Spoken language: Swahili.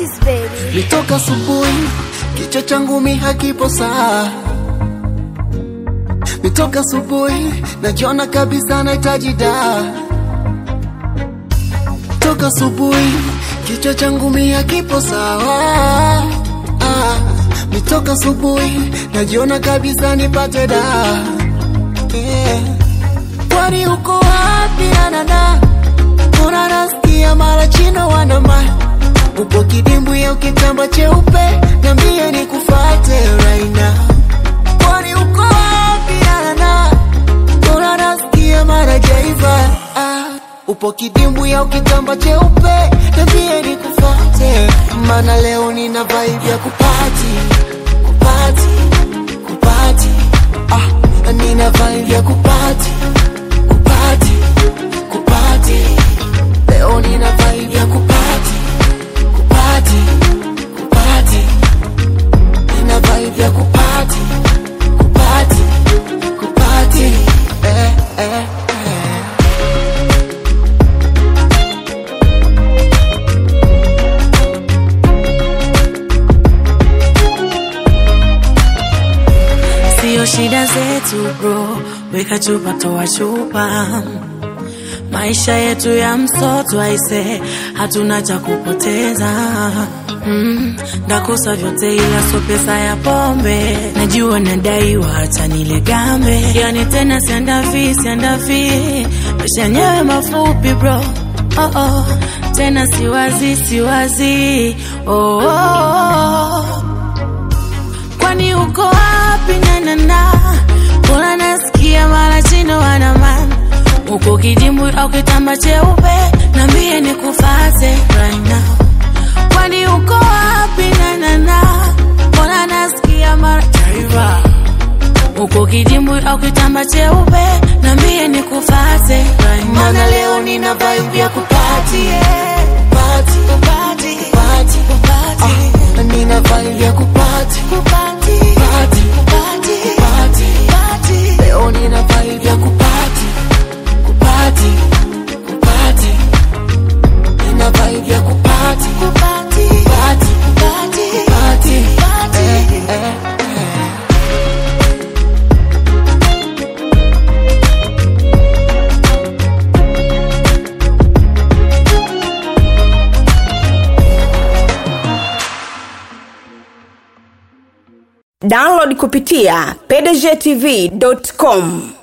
Artist baby. Nitoka asubuhi, kichwa changu mi hakipo saa. Nitoka asubuhi, najiona kabisa nahitaji dawa. Toka asubuhi, kichwa changu mi hakipo sawa. Ah, nitoka asubuhi, najiona kabisa nipate dawa. Yeah. Kwani uko wapi anana? Mbona nasikia mara chino wanama upo kidimbwi au kitamba cheupe, niambie nikufate right now. Kwani uko wapi anana? Mbona nasikia mara jaiva ah, upo kidimbwi au kitamba cheupe, niambie nikufate, maana leo nina vibe ya kupati kupati kupati ah, nina vibe ya kupati kupati kupati leo nina vibe ya kupati kupati kupati nina vibe ya kupati kupati kupati eh, eh, eh. Sio shida zetu bro, weka chupa toa chupa. Maisha yetu ya msoto aise, hatuna cha kupoteza. Mm, ndakosa vyote ila so pesa ya pombe. Najua nadaiwa hata nile gambe, yani tena siandavi siandavi, maisha yenyewe mafupi bro. Oh, oh. Tena siwazi siwazi oh, oh, oh. Kwani uko wapi nanana? Mbona nasikia mara chino wanamana uko kidimbwi au kitamba cheupe, nambie nikufate right now. Kwani uko wapi nanana? Mbona nasikia mara Jaiva. uko kidimbwi au kitamba cheupe, nambie nikufate right now. Maana leo nina vibe ya kupati kupati kupati kupati kupati ah, nina vibe ya kupati kupati kupati kupati kupati leo nina vibe ya kupati kupati kupati nina vibe ya kupati kupati kupati kupati kupati eh, eh, eh. download kupitia pdgtv.com